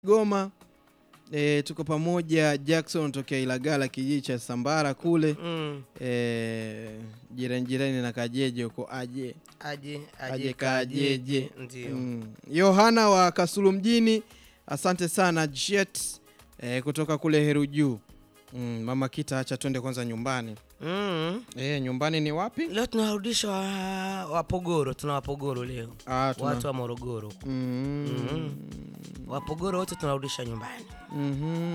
Goma e, tuko pamoja Jackson tokea Ilagala kijiji cha Sambara kule Mm. e, jirani jirani na Kajeje huko aje Aje Aje aje kajeje. kajeje ndio. Mm. Yohana wa Kasulu mjini, asante sana Jet e, kutoka kule Heru Juu. Mm, mama Kita, acha twende kwanza nyumbani. Mm. E, nyumbani ni wapi? Leo tunawarudisha wa, Wapogoro, tuna Wapogoro leo, Ah, tuna... watu wa Morogoro. mm. Mm. Wapogoro wote tunarudisha nyumbani. Mhm.